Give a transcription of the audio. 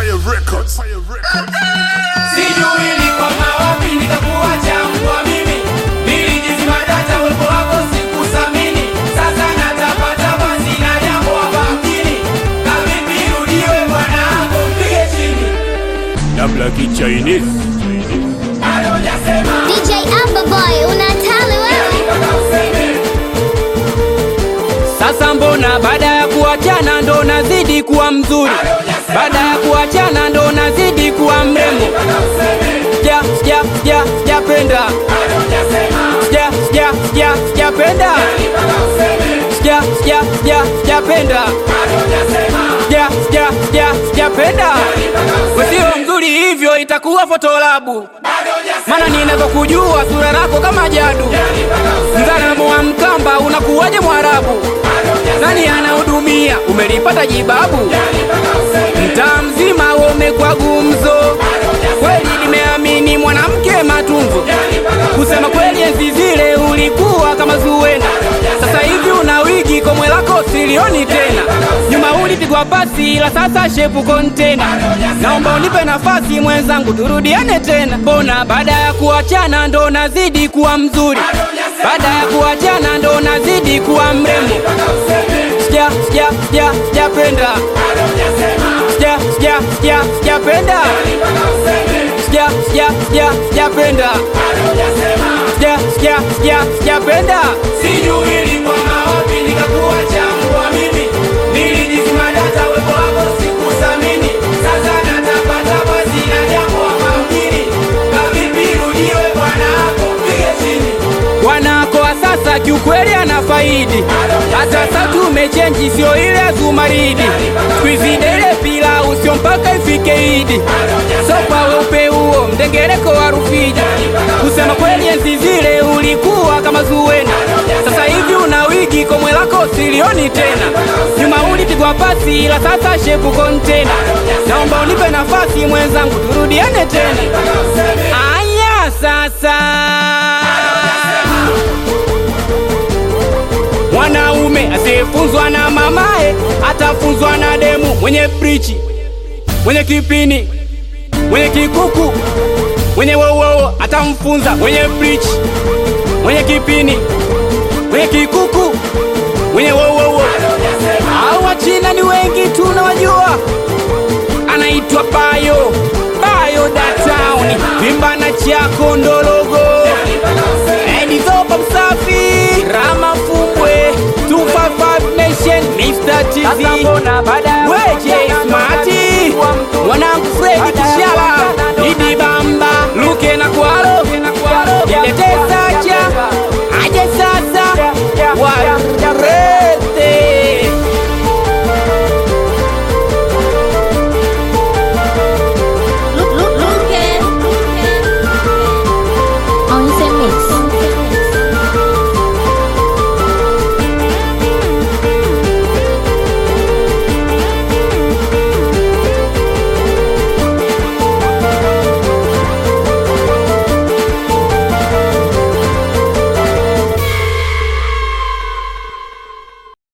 Empire Records. Empire Records. Sijui nilikwama wapi nikakuacha mbwa mimi Nilijizima data uwepo wako sikuthamini Sasa natapatapa sina jambo hapa mjini Kavipi rudiwe bwana wangu mpige chini Dabla Chinese Bado hujasema DJ Amberboy unatali wewe mpaka useme Sasa mbona baada ya kuachana ndo nazidi kuwa mzuri, baada ya kuachana ndo nazidi kuwa mrembo. mpaka useme Sija sija sija sijapenda, Bado hujasema sija sija sija sijapenda, mpaka useme sija sija sija sijapenda, Bado hujasema sija sija sija sijapenda. mpaka useme Usio mzuri hivyo itakuwa fotolabu, Bado hujasema maana ninavyokujua sura lako kama jadu. mpaka useme Mzalamo wa Mkamba unakuwaje Mwarabu? Bado hujasema Nani anahudumia? Umelipata jibabu? mpaka useme Mtaa mzima umekuwa gumzo, kweli nimeamini mwanamke matunzo. Kusema kweli, enzi zile ulikuwa kama Zuwena, sasa hivi una wigi, komwe lako silioni tena. Nyuma ulipigwa pasi, ila sasa shepu kontena. Naomba unipe nafasi mwenzangu, turudiane tena. Mbona baada ya kuachana ndo nazidi kuwa mzuri, baada ya kuachana ndo nazidi kuwa mrembo. Sija sija sija sijapenda sija sija sija sijapenda sija sija sija sijapenda sija sija sija sijapenda Sijui nilikwama wapi nikakuacha mbwa mimi Nilijizima data uwepo wako sikuthamini Sasa natapatapa sina jambo hapa mjini Kavipi rudiwe bwana wako mpige chini wanako wa sasa kiukweli ana faidi hata sasa tumechenji sio ile ya zumaridi kwizidele pila usio mpaka ifike idi so kwa weupe huo mdengereko wa rufiji kusema kweli enzi zile ulikuwa kama zuwena sasa hivi una wigi komwe lako silioni tena nyuma ulipigwa pasi ila sasa shepu kontena naomba unipe nafasi mwenzangu turudiane tena aya sasa Mwanaume asiyefunzwa na mamae atafunzwa na demu mwenye prichi, mwenye kipini, mwenye kikuku, mwenye wowowo atamfunza mwenye prichi, mwenye kipini, mwenye kikuku, mwenye wowowo. Hao Wachina ni wengi tunawajua, anaitwa Bayo Bayo Datown, vimbana chako ndologo Edizopa msafi Rama Fumbwe 255 Nation Mr. TZ Weje Smarty Mwanangu Freddy Kishala